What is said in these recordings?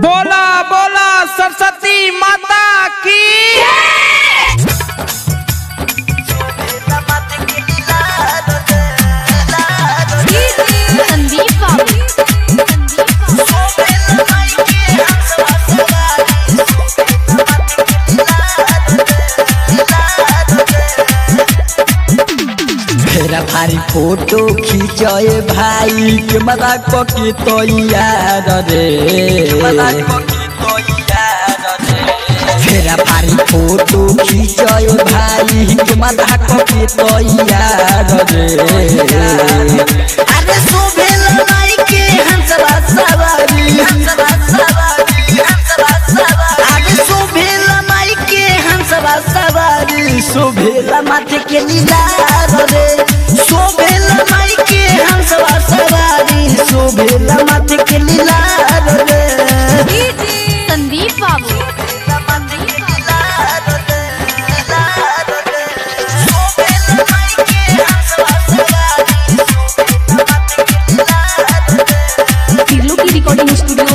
बोला बोला सरस्वती माता की संदीप बाबू फेरा भारी फोटो खींचे भाई के मजा के तैयार रे फेरा भारी फोटो खींचे भाई के मजा के तैयार रे अरे शोभेल माई के हंसवा सवारी हंसवा सवारी हंसवा सवारी अरे शोभेल माई के हंसवा सवारी शोभेल माथे के लीला रे शोभेल माई के हंसवा सवारी शोभेल माथे के लीला रे संदीप बाबू टिल्लू की रिकॉर्डिंग स्टूडियो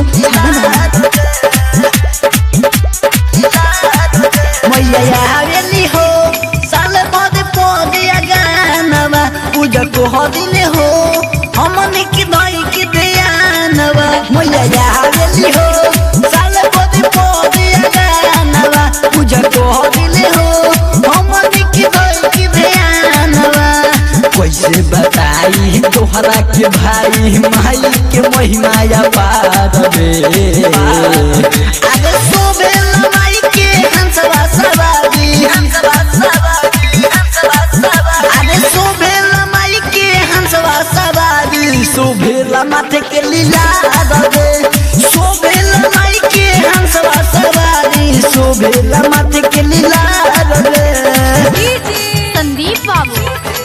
मैया हवेली हो साल बाद पौधिया गानवा पूजा को हदिले हो हमने की दई की दयानवा मैया हवेली हो साल बाद पौधिया गानवा पूजा को हदिले हो हमने की दई की दयानवा कैसे बताई तोहरा के भाई माई के महिमा या पार रे अरे शोभेल माई के हंसवा सवारी हंसवा सवारी हंसवा सवारी अरे शोभेल माई के हंसवा सवारी शोभेल माथे के लीला रे शोभेल माई के हंसवा सवारी शोभेल माथे के लीला रे संदीप बाबू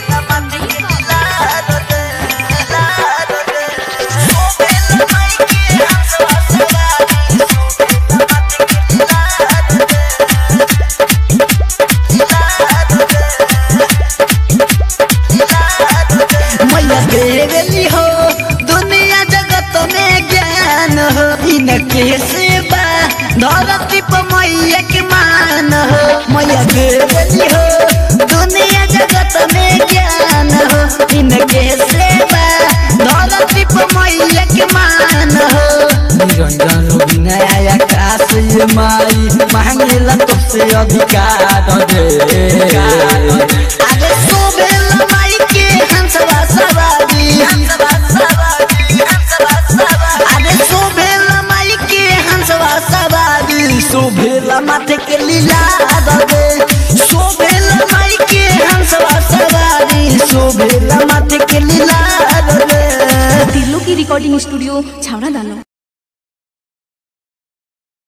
मैया देवली हो दुनिया जगत में ज्ञान हो इनके सेवा धरती पर मैया के मान हो मैया देवली हो दुनिया जगत में ज्ञान हो इनके सेवा धरती पर मैया के मान हो निरंजन विनय आकाश ये माई मांगेला तुझसे अधिकार रे अरे शोभेल माई के हंसवा सवारी हंसवा सवारी हंसवा सवारी अरे शोभेल माई के हंसवा सवारी शोभेल माथे के लीला रे शोभेल माई के हंसवा सवारी शोभेल माथे के लीला रे टिल्लू की रिकॉर्डिंग स्टूडियो छावड़ा दानो